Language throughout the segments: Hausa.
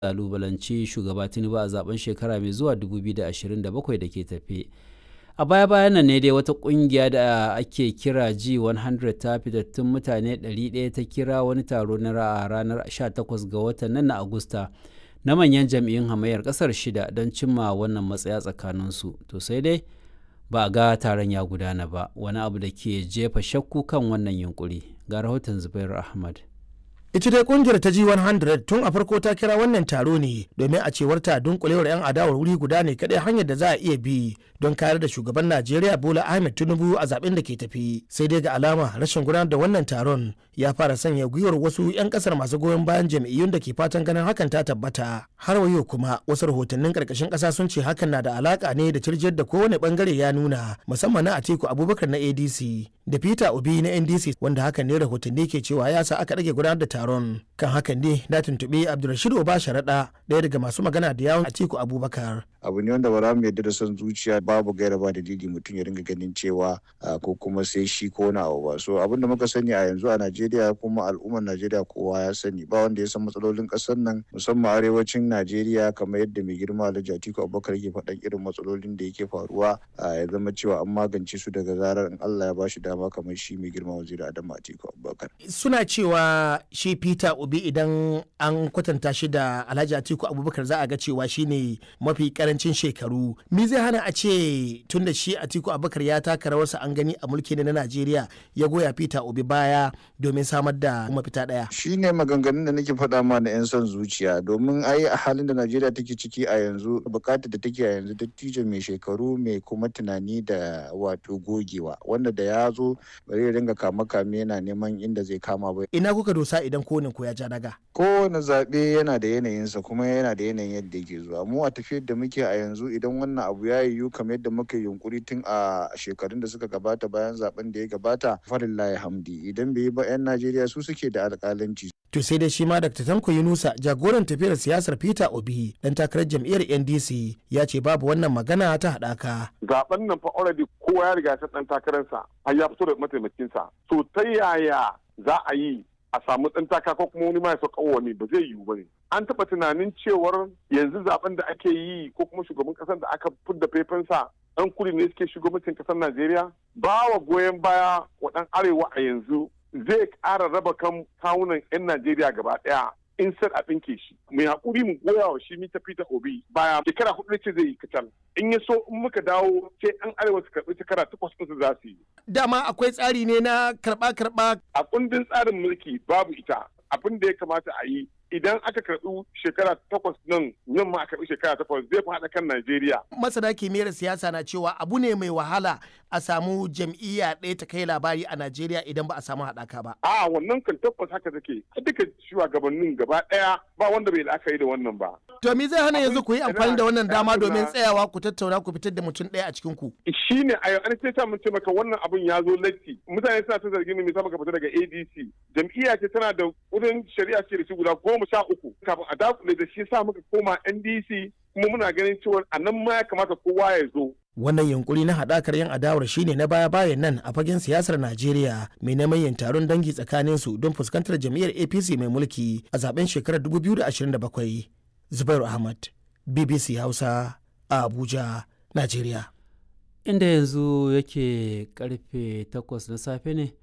kalubalanci shugaba tinubu a zaben shekara mai zuwa 2027 da ke tafe a baya bayan nan ne dai wata kungiya da ake kira g100 ta fitattun mutane 100 ta kira wani taro na ranar 18 ga watan nan na agusta na manyan jam'iyyun hamayyar kasar shida don cimma wannan matsaya tsakaninsu to sai dai ba a ga taron ya gudana ba wani abu da ke jefa shakku kan wannan yunkuri ga rahoton zubairu ahmad ita dai kungiyar ta G100 tun a farko ta kira wannan taro ne domin a cewar ta dunkulewar 'yan adawar wuri guda ne kadai hanyar da za a iya bi don kayar da shugaban Najeriya Bola Ahmed Tinubu a zaben da ke tafi sai dai ga alama rashin gudanar da wannan taron ya fara sanya gwiwar wasu 'yan kasar masu goyon bayan jam'iyyun da ke fatan ganin hakan ta tabbata har wayo kuma wasu rahotannin karkashin kasa sun ce hakan na da alaka ne da cirjiyar da kowane bangare ya nuna musamman na Atiku Abubakar na ADC da Peter Obi na NDC wanda hakan ne rahotanni ke cewa ya sa aka rage gudanar da taron kan hakan ne na tuntuɓi Abdulrashid Oba Sharaɗa ɗaya daga masu magana da yawon Atiku Abubakar. abu ne wanda ba za mu yarda da son zuciya babu gaira ba dalili mutum ya ringa ganin cewa ko kuma sai shi ko na abu ba so abin da muka sani a yanzu a Najeriya kuma al'ummar Najeriya kowa ya sani ba wanda ya san matsalolin ƙasar nan musamman arewacin Najeriya kamar yadda mai girma Alhaji Atiku Abubakar yake faɗan irin matsalolin da yake faruwa ya zama cewa an magance su daga zarar in Allah ya bashi dama kamar shi mai girma waziri Adamu Atiku Abubakar suna cewa shi Peter Obi idan an kwatanta shi da Alhaji Atiku Abubakar za a ga cewa shine mafi karancin shekaru me zai hana a ce tun da shi atiku abubakar ya taka rawarsa an gani a mulki na najeriya ya goya peter obi baya domin samar da mafita daya shi ne maganganun da nake faɗa ma na 'yan son zuciya domin ai a halin da najeriya take ciki a yanzu bukatar da take a yanzu dattijo mai shekaru mai kuma tunani da wato gogewa wanda da ya zo bari ringa kama kame yana neman inda zai kama ba ina kuka dosa idan kowane ku ya ja daga kowane zaɓe yana da yanayinsa kuma yana da yanayin yadda yake zuwa mu a tafiyar da muke a yanzu idan wannan abu ya yiwu kamar yadda muka yunkuri tun a shekarun da suka gabata bayan zaben da ya gabata farillahi hamdi idan bai yi ba 'yan najeriya su suke da alƙalanci to sai dai shi ma dr tanko yunusa jagoran tafiyar siyasar peter obi dan takarar jam'iyyar ndc ya ce babu wannan magana ta haɗaka zaben nan fa already kowa ya riga dan takararsa har ya fito da mataimakinsa to ta yaya za a yi a samu ɗan taka ko kuma wani ma ya sauka wani ba zai yiwu ba ne an taɓa tunanin cewar yanzu zaben da ake yi ko kuma shugaban ƙasar da aka fidda faifansa ɗan kudu ne suke shugabancin ƙasar najeriya ba wa goyon baya wa ɗan arewa a yanzu zai ƙara raba kan kawunan 'yan najeriya gaba ɗaya in sai a ɗinke shi mai haƙuri mu goya wa shi mita peter obi baya shekara hudu ce zai yi kacal in ya so in muka dawo sai an arewa su karɓi shekara takwas ɗinsu za su yi. dama akwai tsari ne na karɓa-karɓa. a kundin tsarin mulki babu ita abin da ya kamata a yi idan aka karɓi shekara takwas nan nan ma a karɓi shekara takwas zai fi haɗa kan Najeriya. Masana kimiyyar siyasa na cewa abu ne mai wahala a samu jam'iyya ɗaya ta kai labari a Najeriya idan ba a samu haɗaka ba. A wannan kan tabbas haka take duka shugabannin gaba ɗaya ba wanda bai la'akari da wannan ba. To me zai hana yanzu ku yi amfani da wannan dama domin tsayawa ku tattauna ku fitar da mutum ɗaya a cikin ku. Shi ne a an ce mun ce maka wannan abun ya zo latti mutane suna ta zargin me ka fita daga ADC jam'iyya ce tana da wurin shari'a ce da shi guda goma sha uku kafin a dakule da shi sa muka koma NDC kuma muna ganin cewa a nan ma ya kamata kowa ya zo. Wannan yunkuri na haɗakar yan adawar shine na baya-bayan nan a fagen siyasar Najeriya mai neman yin taron dangi tsakanin su don fuskantar jam'iyyar APC mai mulki a zaben shekarar 2027. Zubairu Ahmad, BBC Hausa, a Abuja, Najeriya. Inda yanzu yake karfe 8 na safe ne,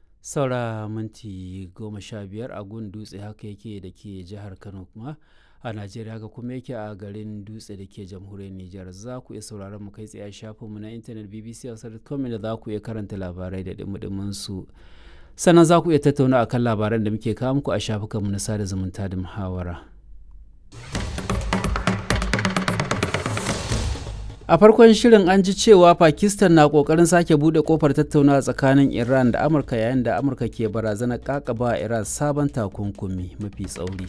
saura minti goma sha biyar a gun dutse haka yake da ke jihar Kano kuma. a najeriya haka kuma yake a garin dutse da ke jamhuriyar nijar za ku iya sauraron mu kai tsaye a shafinmu na intanet bbc hausa.com da za ku iya karanta labarai da dumudumin su sannan za ku iya tattauna akan labaran da muke kawo muku a shafukanmu na sada zumunta da muhawara a farkon shirin an ji cewa pakistan na kokarin sake bude kofar tattaunawa tsakanin iran da amurka yayin da amurka ke barazanar kakaba iran sabon takunkumi mafi tsauri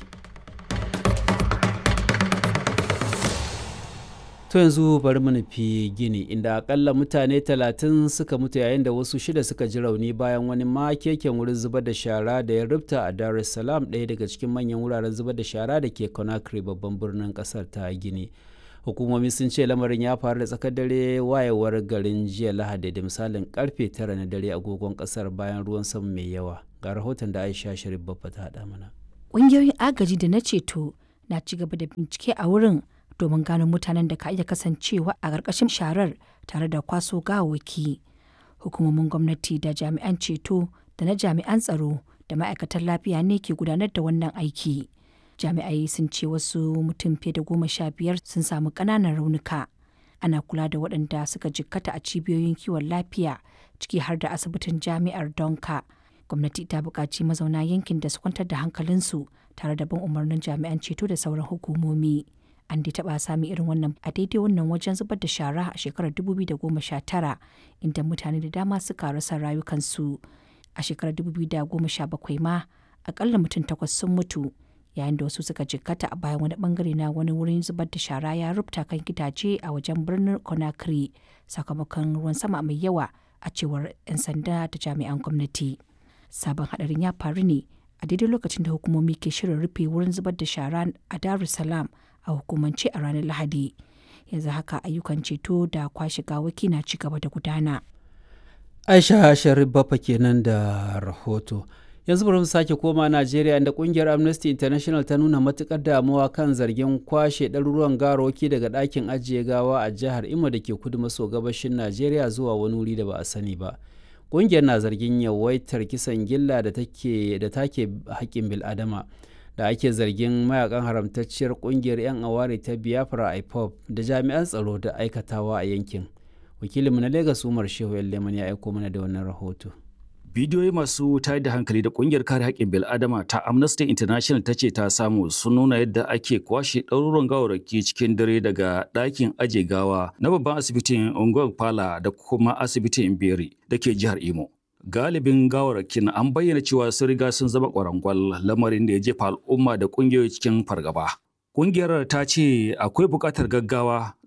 To yanzu bari mu nufi Gini inda akalla mutane talatin suka mutu yayin da wasu shida suka ji rauni bayan wani makeken wurin zubar da shara da ya rubta a Dar es Salaam ɗaya daga cikin manyan wuraren zubar da shara da ke Conakry babban birnin ƙasar ta Gini. Hukumomi sun ce lamarin ya faru da tsakar dare wayewar garin jiya Lahadi da misalin karfe tara na dare agogon ƙasar bayan ruwan sama mai yawa. Ga rahoton da Aisha Sharif Babba ta haɗa mana. Ƙungiyoyin agaji da na ceto na ci gaba da bincike a wurin domin gano mutanen da ka iya kasancewa a ƙarƙashin sharar tare da kwaso gawawwaki. Hukumomin gwamnati da jami'an ceto da na jami'an tsaro da ma'aikatan lafiya ne ke gudanar da wannan aiki. Jami'ai sun ce wasu mutum fiye da goma sha biyar sun samu ƙananan raunuka. Ana kula da waɗanda suka jikkata a cibiyoyin kiwon lafiya ciki har da asibitin jami'ar Donka. Gwamnati ta buƙaci mazauna yankin da su kwantar da hankalinsu tare da bin umarnin jami'an ceto da sauran hukumomi. An dai taɓa sami irin wannan a daidai wannan wajen zubar da shara a shekarar 2019 inda mutane da dama suka rasa rayukansu. A shekarar 2017 ma akalla mutum takwas sun mutu yayin da wasu suka jikkata a bayan wani bangare na wani wurin zubar da shara ya rubuta kan gidaje a wajen birnin Conakry sakamakon ruwan sama mai yawa a cewar 'yan sanda da jami'an gwamnati. Sabon hadarin ya faru ne a daidai lokacin da hukumomi ke shirin rufe wurin zubar da shara a Dar es Salaam a hukumance a ranar Lahadi. Yanzu haka ayyukan ceto da kwashe gawaki na ci gaba da gudana. Aisha Sharif Bafa kenan da rahoto. Yanzu bari mu sake koma Najeriya inda kungiyar Amnesty International ta nuna matukar damuwa kan zargin kwashe ɗaruruwan garoki daga ɗakin ajiye gawa a jihar Imo da ke kudu maso gabashin Najeriya zuwa wani wuri da ba a sani ba. Kungiyar na zargin yawaitar kisan gilla da take da take haƙƙin bil'adama da ake zargin mayakan haramtacciyar kungiyar 'yan aware ta Biafra IPOB da jami'an tsaro da aikatawa a yankin. Wakilinmu na Legas Umar Shehu Leman ya aiko mana da wannan rahoto. Bidiyoyi masu tayar da hankali da kungiyar kare haƙƙin bil'adama ta Amnesty International ta ce ta samu sun nuna yadda ake kwashe ɗaruruwan gawarraki cikin dare daga ɗakin aje gawa na babban asibitin Ungwan Pala da kuma asibitin Beri da ke jihar Imo. Galibin gawarrakin an bayyana cewa sun riga sun zama ƙwarangwal lamarin da ya jefa al'umma da ƙungiyoyi cikin fargaba. Ƙungiyar ta ce akwai buƙatar gaggawa